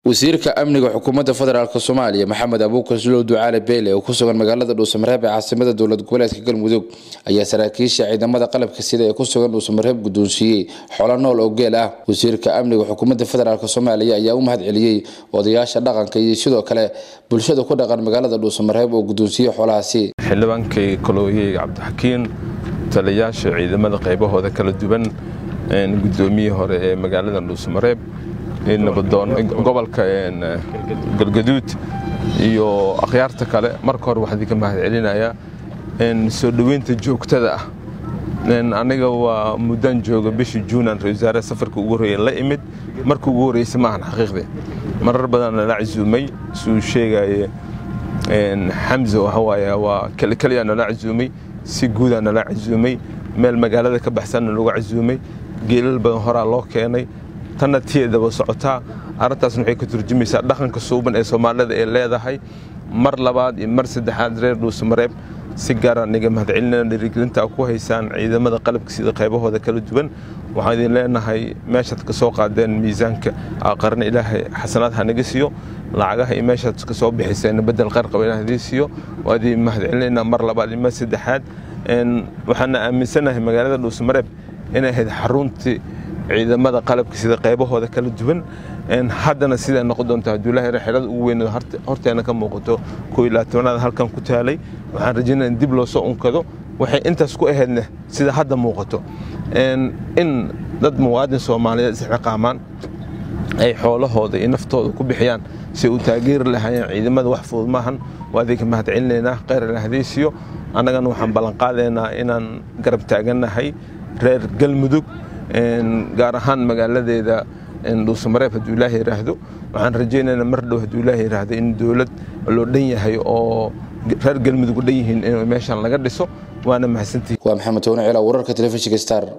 wasiirka amniga xukuumadda federaalk soomaaliya maxamed abuukar sulow ducaale beyle oo ku sugan magaalada dhuusamareeb ee caasimada dowlad goboleedka galmudug ayaa saraakiisha ciidamada qalabka sida ee ku sugan dhuusamareeb guddoonsiiyey xolo nool oo geel ah wasiirka amniga xukuumadda federaalk soomaaliya ayaa u mahad celiyey odayaasha dhaqanka iyo sidoo kale bulshada ku dhaqan magaalada dhuusamareeb oo guddoonsiiyey xoolahaasi xildhibaankay kolooyey cabdixakiin taliyayaasha ciidamada qaybahooda kala duwan gudoomiyihii hore ee magaalada dhuusamareeb nabadoon gobolka galgaduud iyo akhyaarta kale marka hore waxaan idinka mahad celinayaa soo dhoweynta joogtada ah aniga waa muddaan jooga bishii juunan ra wasaare safarka ugu horreeya la imid marka ugu horreysa maahan xaqiiqdii marar badan nala casuumay suu sheegaye xamse waxawaaye waa keliyaa nala casuumay si guudaa nala casuumay meel magaalada ka baxsanna lagu casuumay geelal badan horaa loo keenay tanna tiedaba socotaa arrintaasna waxay ka turjumaysaa dhaqanka suuban ee soomaalida ay leedahay mar labaad iyo mar saddexaad reer dhuusamareeb si gaaraan iga mahad celinana dhiirigelinta ku haysaan ciidamada qalabka sida qaybahooda kala duwan waxaan idin leenahay meeshaad ka soo qaadeen miisaanka qarna ilaahay xasanaad ha naga siiyo lacagaha iyo meeshaad ka soo bixiseen bedel qarqaba ilaah idiin siiyo waa idin mahad celinayna mar labaad iyo mar saddexaad waxaana aaminsanahay magaalada dhuusamareeb inay ahayd xaruntii ciidamada qalabka sida qaybahooda kala duwan haddana sidaa noqon doonta hadduu ilahay xerada ugu weyn horteena ka muuqato koo iyo labaatanaad halkan ku taalay waxaan rajaynaya in dib loo soo unkado waxay intaas ku ahaydna sida hadda muuqato in dad muwaadin soomaaliyeed isxiqaamaan ay xoolahooda iyo naftooda ku bixiyaan si u taageeri lahaayeen ciidamada wax fudud maahan waa idinka mahad celinaynaa kheyr ilahadiisiyo annagana waxaan ballanqaadaynaa inaan garab taagannahay reer galmudug gaar ahaan magaaladeeda dhuusamareeb hadduu ilaah yidhaahdo waxaan rajaynaynaa mar dhow hadduu ilaah yidhaahdo in dowlad loo dhan yahay oo reer galmudug u dhan yihiin in meeshan laga dhiso waana mahadsantihi waa maxamed toone ciila wararka telefishinka star